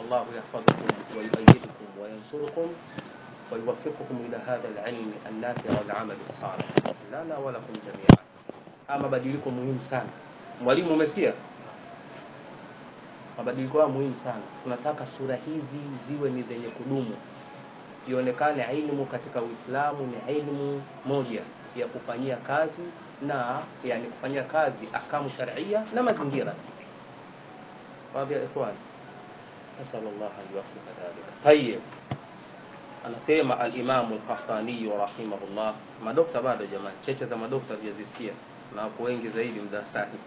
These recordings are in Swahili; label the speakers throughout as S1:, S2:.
S1: الله يحفظكم ويؤيدكم وينصركم ويوفقكم إلى هذا العلم النافع والعمل الصالح لنا ولكم جميعا ama mabadiliko muhimu sana mwalimu umesikia mabadiliko hayo muhimu sana tunataka sura hizi ziwe ni zenye kudumu ionekane ilmu katika uislamu ni ilmu moja ya kufanyia kazi na yani kufanyia kazi ahkamu sharia na mazingira wadhi ya ikhwan nasal llah an yuwafika dhalika tayib anasema alimamu lkahtaniyu rahimahullah madokta bado jamani cheche za madokta vyazisikia na wapo wengi zaidi mdarasani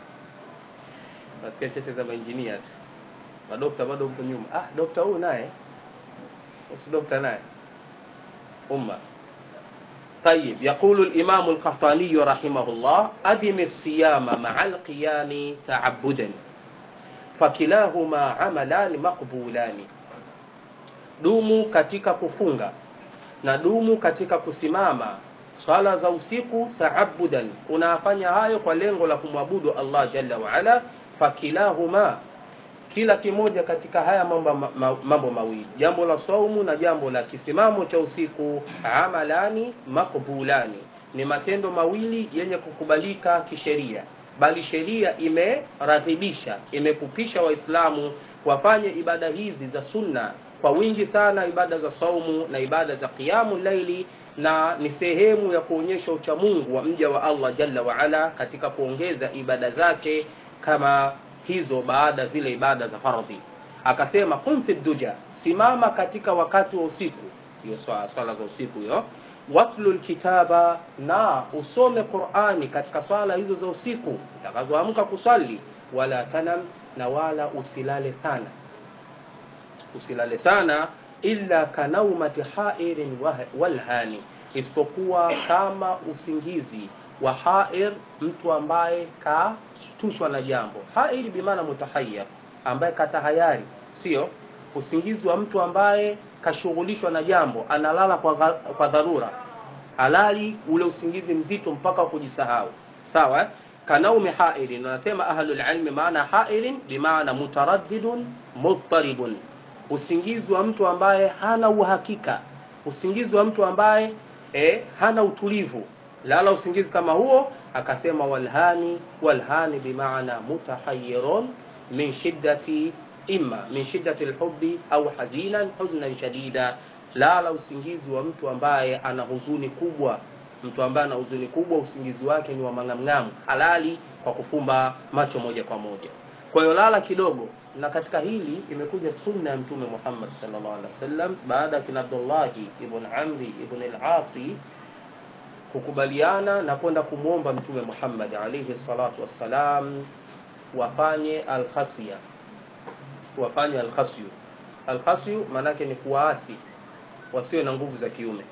S1: nasikia cheche za mainjinia tu madokta bado mpo nyuma ah dokta huyu naye si dokta naye umma طيب يقول الإمام القحطاني رحمه الله أدم الصيام مع القيام تعبدا فكلاهما عملان مقبولان dumu katika kufunga na dumu katika kusimama swala za usiku taabudan unafanya hayo kwa lengo la kumwabudu allah jalla waala fakilahuma kila kimoja katika haya mambo, ma, mambo mawili jambo la saumu na jambo la kisimamo cha usiku amalani makbulani ni matendo mawili yenye kukubalika kisheria bali sheria imeradhibisha imepupisha waislamu wafanye ibada hizi za sunna kwa wingi sana ibada za saumu na ibada za qiyamu laili na ni sehemu ya kuonyesha uchamungu wa mja wa allah jalla waala katika kuongeza ibada zake kama hizo baada zile ibada za fardhi akasema kum fi duja simama katika wakati wa usiku hiyo swala, swala za usiku hiyo watlu lkitaba na usome qurani katika swala hizo za usiku utakazoamka kuswali wala tanam na wala usilale sana usilale sana illa kanaumati hairin walhani isipokuwa kama usingizi wa hair mtu ambaye kashtushwa na jambo hair bimaana mutahayar ambaye katahayari sio usingizi wa mtu ambaye kashughulishwa na jambo analala kwa, kwa dharura halali ule usingizi mzito mpaka kujisahau sawa eh? kanaumi hairin wanasema ahlulilmi maana hairin bimaana mutaraddidun mudtaribun usingizi wa mtu ambaye hana uhakika usingizi wa mtu ambaye eh, hana utulivu lala usingizi kama huo akasema walhani walhani bimaana mutahayirun min shiddati imma min shiddati lhubi au hazinan huznan shadida lala usingizi wa mtu ambaye ana huzuni kubwa mtu ambaye ana huzuni kubwa usingizi wake ni wa mang'amng'amu halali kwa kufumba macho moja kwa moja kwa hiyo lala kidogo na katika hili imekuja sunna ya mtume muhammad salllah alih wasallam baada ya kina abdullahi ibn amri ibn al-asi kukubaliana na kwenda kumwomba mtume muhammad alaihi salatu wassalam wafanye alkhasya wafanye alkhasyu alkhasyu maanake ni kuwaasi wasiwe na nguvu za kiume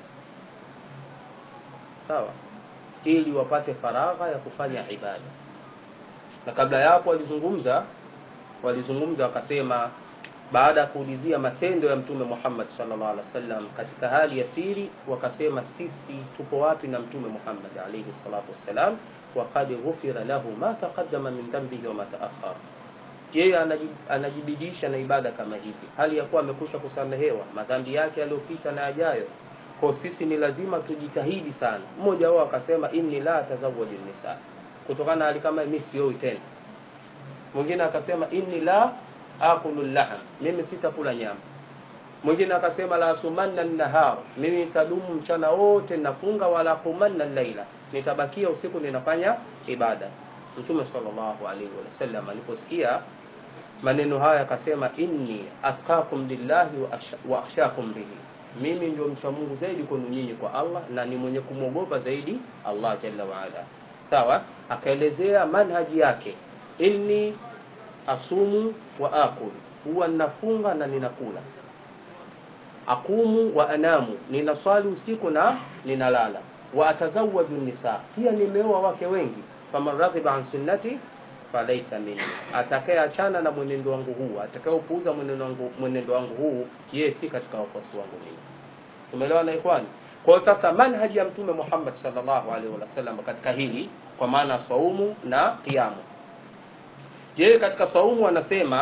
S1: sawa ili wapate faragha ya kufanya ibada na kabla ya hapo walizungumza walizungumza wakasema baada ya kuulizia matendo ya mtume muhammad salllah alih wasallam katika hali ya siri wakasema sisi tupo wapi na mtume muhammad alaihi salatu wassalam wakad ghufira lahu ma taqadama min dhambihi wama taakhar yeye anajibidisha na ibada kama hivi hali ya kuwa amekusha kusamehewa madhambi yake yaliyopita na yajayo kwa sisi ni lazima tujitahidi sana mmoja wao akasema inni la tazawaju nisa kutokana na hali kama mi sioi tena mwingine akasema inni la akulu laham mimi sitakula nyama mwingine akasema la asumanna nahar mimi nitadumu mchana wote nafunga wala kumanna laila nitabakia usiku ninafanya ibada mtume salllahu alaihi wasallam aliposikia maneno haya akasema inni atkakum lillahi wa akhshakum bihi mimi ndio mcha mungu zaidi kwenu nyinyi kwa allah na ni mwenye kumwogopa zaidi allah jalla waala sawa akaelezea manhaji yake inni asumu wa akul huwa ninafunga na ninakula akumu wa anamu ninaswali usiku na ninalala wa atazawaju nisa pia nimeoa wake wengi faman raghiba an sunnati falaisa minni atakayeachana na mwenendo wangu huu atakayepuuza mwenendo wangu, mwenendo wangu huu yeye si katika wafuasi wangu mimi tumeelewa na ikhwani kwa sasa manhaji ya mtume muhammad salllahu alaihi wasallam katika hili kwa maana saumu na qiamu yeye katika saumu anasema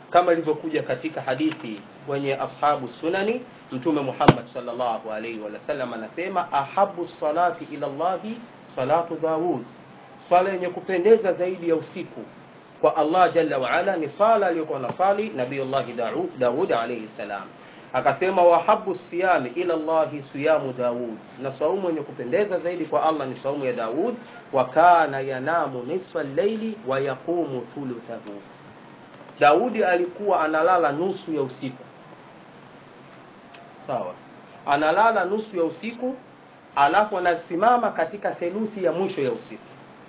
S1: kama ilivyokuja katika hadithi wenye ashabu sunani mtume muhammad salllahu alaihi wasallam anasema ahabu salati ila llahi salatu daud swala yenye kupendeza zaidi ya usiku kwa allah jalla waala ni swala aliyokuwa nasali nabiyullahi daud alaihi salam akasema wahabu siyami ila llahi siyamu daud na saumu yenye kupendeza zaidi kwa allah ni saumu ya daud wa kana yanamu nisfa llaili wa yaqumu thuluthahu daudi alikuwa analala nusu ya usiku sawa analala nusu ya usiku alafu anasimama katika theluthi ya mwisho ya usiku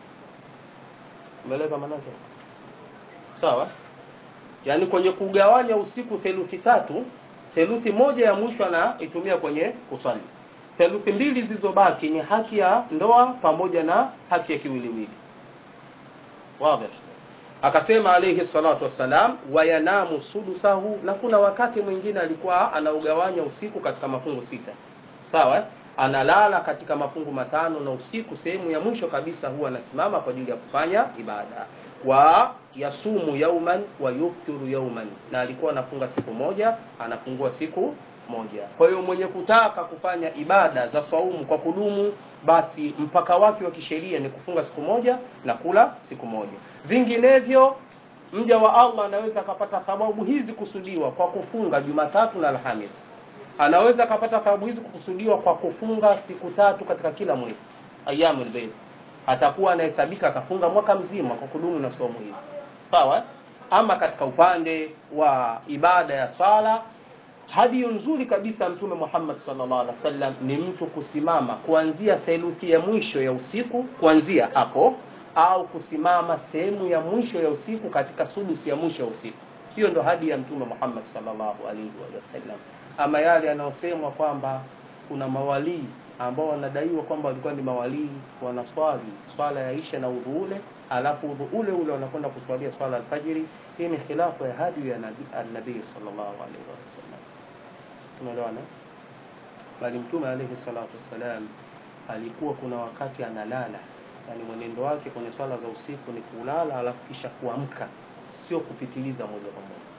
S1: umeeleka manake sawa yaani kwenye kugawanya usiku theluthi tatu theluthi moja ya mwisho anaitumia kwenye kuswali theluthi mbili zilizobaki ni haki ya ndoa pamoja na haki ya kiwiliwili wadhi akasema alayhi salatu wassalam wayanamu sudusahu na kuna wakati mwingine alikuwa anaugawanya usiku katika mafungu sita sawa analala katika mafungu matano na usiku sehemu ya mwisho kabisa huwa anasimama kwa ajili ya kufanya ibada wa yasumu yauman wa yuftiru yauman na alikuwa anafunga siku moja anafungua siku moja kwa hiyo mwenye kutaka kufanya ibada za saumu kwa kudumu basi mpaka wake wa kisheria ni kufunga siku moja na kula siku moja vinginevyo mja wa allah anaweza akapata thawabu hizi kusudiwa kwa kufunga jumatatu na alhamis anaweza akapata thawabu hizi kukusudiwa kwa kufunga siku tatu katika kila mwezi ayamu lbeid atakuwa anahesabika akafunga mwaka mzima kwa kudumu na somo hizi sawa ama katika upande wa ibada ya swala hadiyo nzuri kabisa mtume muhammad salllah alih wasallam ni mtu kusimama kuanzia theluthi ya mwisho ya usiku kuanzia hapo au kusimama sehemu ya mwisho ya usiku katika sudusi ya mwisho ya usiku hiyo ndo hadi ya mtume muhammad salllahu alaihi wasallam ama yale yanayosemwa kwamba kuna mawalii ambao wanadaiwa kwamba walikuwa ni mawalii wanaswali swala ya isha na udhu ule alafu udhu ule ule wanakwenda kuswalia swala alfajiri hii ni khilafu ya hadi ya nabii salllahu alaihi wasallam tumeelewana bali mtume alaihi salatu wassalam alikuwa kuna wakati analala yani mwenendo wake kwenye swala za usiku ni kulala alafu kisha kuamka sio kupitiliza moja kwa moja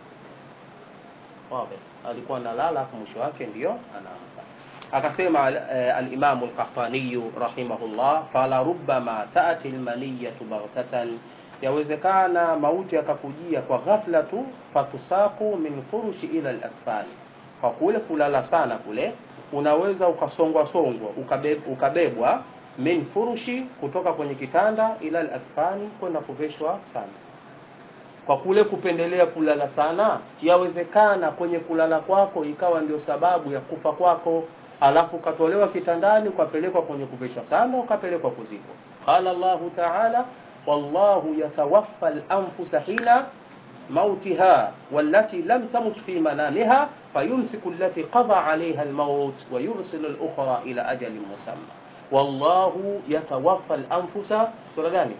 S1: wazi alikuwa analala alafu mwisho wake ndio anaamka akasema alimamu lkahtaniyu rahimahullah fala rubama tati lmaniyatu baghtatan yawezekana mauti yakakujia kwa ghafla tu fatusaku min furushi ila lakfani kwa kule kulala sana kule unaweza ukasongwa songwa ukabeb, ukabebwa min furushi kutoka kwenye kitanda ila lakfani kwenda kuveshwa sana kwa kule kupendelea kulala sana yawezekana kwenye kulala kwako ikawa ndio sababu ya kufa kwako alafu ukatolewa kitandani ukapelekwa kwenye kuveshwa sana ukapelekwa kuzikwa qala llahu taala wallahu yatawaffa lanfusa hina mautiha wallati lam tamut fi manamiha fayumsiku allati qada alaiha almaut wayursilu lukhra ila ajalin musamma wallahu yatawaffa lanfusa sura gani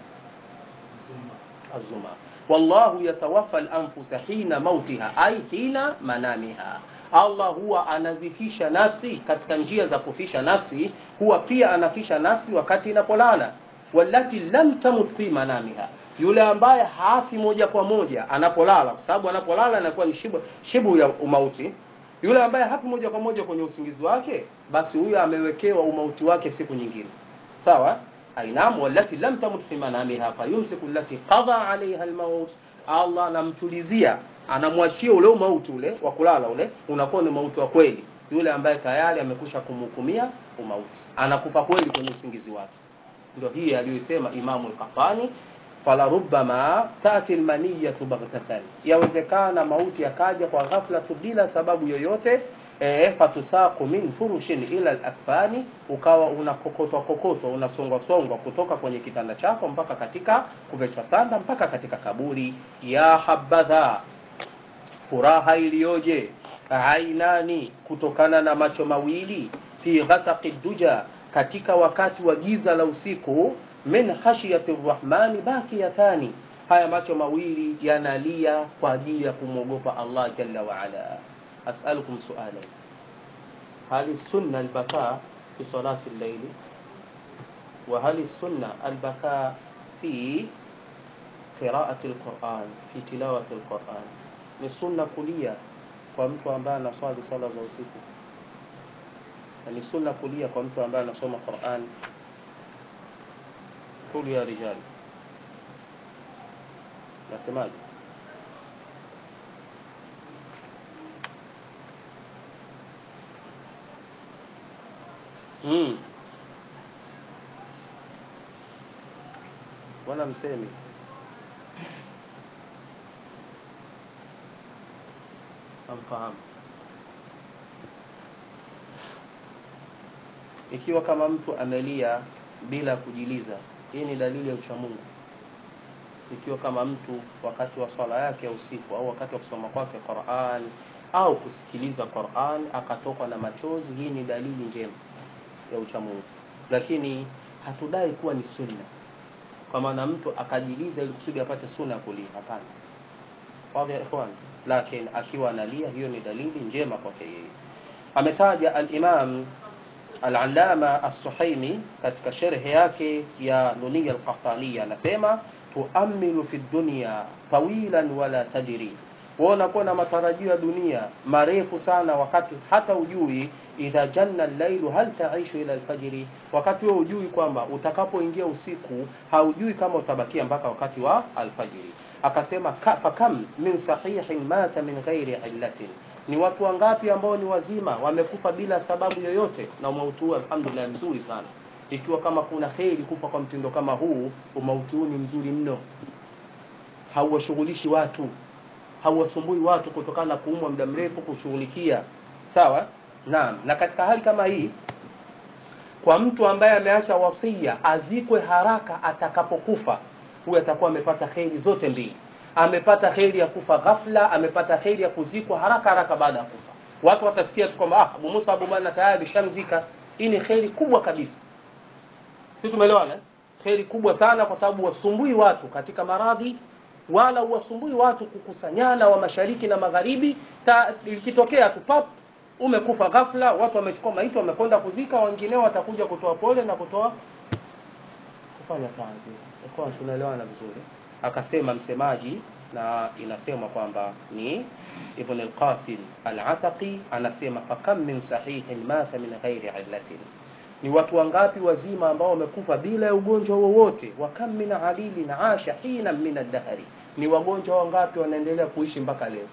S1: azuma wallahu yatawaffa lanfusa hina mautiha ai hina manamiha allah huwa anazifisha nafsi katika njia za kufisha nafsi huwa pia anafisha nafsi wakati inapolala walati lam tamut fi manamiha yule ambaye hafi moja kwa moja anapolala kwa sababu anapolala anakuwa ni shibu, shibu ya umauti yule ambaye hafi moja kwa moja kwenye usingizi wake basi huyo amewekewa umauti wake siku nyingine sawa ainam walati lam tamut fi manamiha fayumsiku lati qada alaiha almaut allah anamtulizia anamwachia ule umauti ule wa kulala ule unakuwa ni mauti wa kweli yule ambaye tayari amekusha kumhukumia umauti anakufa kweli kwenye usingizi wake ndio hii aliyoisema imamu lkafani falarubama tati lmaniyatu baghtatan yawezekana mauti yakaja kwa ghafla tu bila sababu yoyote e, fatusaku min furushin ila lakfani ukawa unakokotwa kokotwa unasongwasongwa kutoka kwenye kitanda chako mpaka katika kuvechwa sanda mpaka katika kaburi ya habadha furaha iliyoje ainani kutokana na macho mawili fi ghasaqi duja katika wakati wa giza la usiku min khashiyati rrahmani bakiyatani haya macho mawili yanalia kwa ajili ya kumwogopa allah jalla waala asalukum sualan hal sunna albaka fi salati llaili وهل السنة البكاء في قراءة القرآن في تلاوة القرآن ni sunna kulia kwa mtu ambaye anaswali sala za usiku na ni sunna kulia kwa mtu ambaye anasoma Qur'an kulu ya rijali nasemaje mm. Bwana msemi amfahamu ikiwa kama mtu amelia bila kujiliza hii ni dalili ya uchamungu ikiwa kama mtu wakati wa swala yake ya usiku au wakati wa kusoma kwake Qur'an au kusikiliza Qur'an akatokwa na machozi hii ni dalili njema ya uchamungu lakini hatudai kuwa ni sunna kwa maana mtu akajiliza ili kusudi apate sunna kulia hapana wadhi ya ikhwan lakini akiwa analia hiyo ni dalili njema kwake yeye ametaja al-Imam al-Allama as-Suhaimi katika sharhi yake ya Nuniya al-Qahtaniya anasema tuamilu fi dunya tawilan wala tadri wewe unakuwa na matarajio ya dunia marefu sana wakati hata ujui idha janna al-lailu hal taishu ila al-fajri wakati wewe ujui kwamba utakapoingia usiku haujui kama utabakia mpaka wakati wa alfajiri akasema fakam min sahihin mata min ghairi illatin ni watu wangapi ambao ni wazima wamekufa bila sababu yoyote na umauti huu alhamdulillah mzuri sana ikiwa kama kuna kheri kufa kwa mtindo kama huu umauti huu ni mzuri mno hauwashughulishi watu hauwasumbui watu kutokana na kuumwa muda mrefu kushughulikia sawa naam na katika hali kama hii kwa mtu ambaye ameacha wasia azikwe haraka atakapokufa huyu atakuwa amepata kheri zote mbili amepata kheri ya kufa ghafla amepata kheri ya kuzikwa haraka haraka baada ya kufa watu watasikia tu kwamba ah Abu Musa Abu Bana tayari shamzika hii ni kheri kubwa kabisa sisi tumeelewana kheri kubwa sana kwa sababu wasumbui watu katika maradhi wala uwasumbui watu kukusanyana wa mashariki na magharibi ikitokea tu pap umekufa ghafla watu wamechukua maiti wamekwenda kuzika wengineo watakuja kutoa pole na kutoa kufanya kazi kwa tunaelewana vizuri akasema msemaji na inasema kwamba ni Ibn al-Qasim al-Ataqi anasema fakam min sahihin mata min ghairi illatin ni watu wangapi wazima ambao wamekufa bila ya ugonjwa wowote wa kam min alilin asha hina min ad-dahri ni wagonjwa wangapi wanaendelea kuishi mpaka leo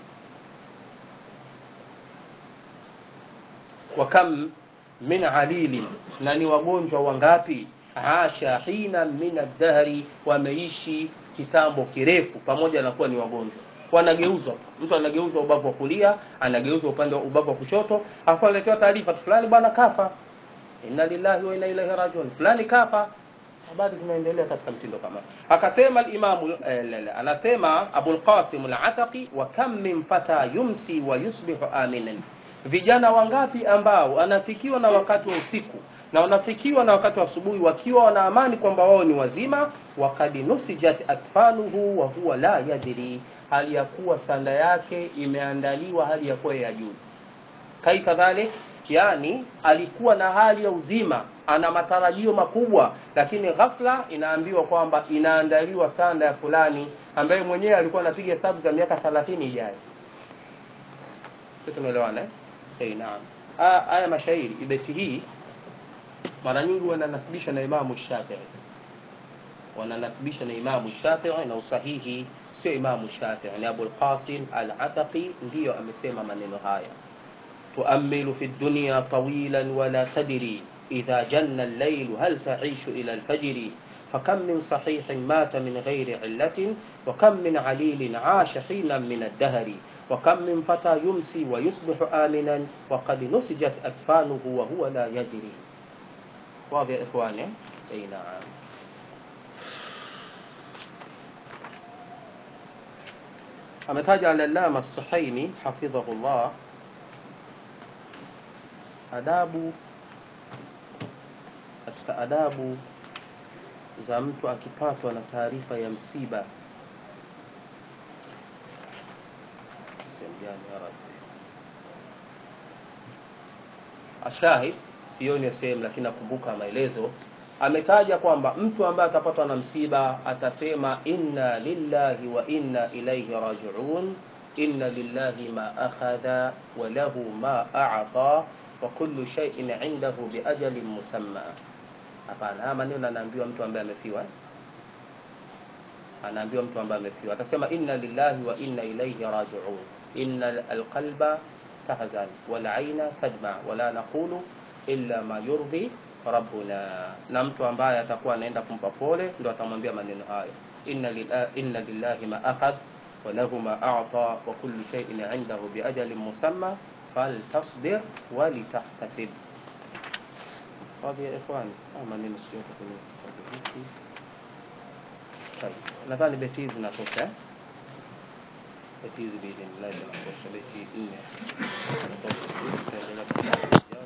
S1: wa kam min alilin na ni wagonjwa wangapi asha hina min ad-dahri wameishi kitambo kirefu pamoja na kuwa ni wagonjwa wanageuzwa mtu anageuzwa ubavu wa kulia anageuzwa upande wa ubavu wa kushoto afu analetewa taarifa fulani bwana kafa inna lillahi wa inna ilaihi rajiun fulani kafa habari zinaendelea katika mtindo kama akasema al-imamu eh, anasema Abu al-Qasim al-Ataqi wa kam min fata yumsi wa yusbihu aminan vijana wangapi ambao anafikiwa na wakati wa usiku na wanafikiwa na wakati wa asubuhi wakiwa wana amani kwamba wao ni wazima wakad nusijat akfanuhu wa huwa la yadri hali ya kuwa sanda yake imeandaliwa hali ya kuwa ya juu kai kadhalik yani alikuwa na hali ya uzima ana matarajio makubwa lakini ghafla inaambiwa kwamba inaandaliwa sanda ya fulani ambaye mwenyewe alikuwa anapiga hesabu za miaka 30 ijayo tumeelewana eh hey, naam haya mashairi ibeti hii mara nyingi wananasibisha na Imamu Shafi'i wananasibisha na Imamu Shafi'i na usahihi sio Imamu Shafi'i ni Abu al-Qasim al-Ataqi ndiyo amesema maneno haya tuamilu fi dunya tawilan wala tadri idha janna al-layl hal ta'ishu ila al-fajr فكم من صحيح مات من غير علة وكم من عليل عاش حينا من الدهر وكم من فتى يمسي ويصبح آمنا وقد نسجت أكفانه وهو لا يدري واضح يا إخواني أي نعم ametaja al-Allama As-Suhaimi hafidhahullah adabu katika adabu za mtu akipatwa na taarifa ya msiba ashahid sioni ya sehemu lakini nakumbuka maelezo ametaja kwamba mtu ambaye atapatwa na msiba atasema inna lillahi wa inna ilaihi rajiun inna lillahi ma akhadha wa lahu ma a'ta wa kullu shay'in 'indahu bi ajalin musamma hapana haya maneno anaambiwa mtu ambaye amefiwa eh? anaambiwa mtu ambaye amefiwa atasema inna lillahi wa inna ilayhi raji'un inna alqalba tahzan wal 'ayna tadma wa la naqulu illa ma yurdi rabbuna na mtu ambaye atakuwa anaenda kumpa pole ndo atamwambia maneno hayo inna lillahi, inna lillahi ma akhadh wa lahu ma a'ta wa kullu shay'in 'indahu bi ajalin musamma faltasbir wa litahtasib Baadhi ya ikhwani haya maneno sio kwenye kitabu hiki طيب nadhani beti hizi zinatosha eh? beti hizi biidhnillahi zinatosha beti nne zinatosha tutaendelea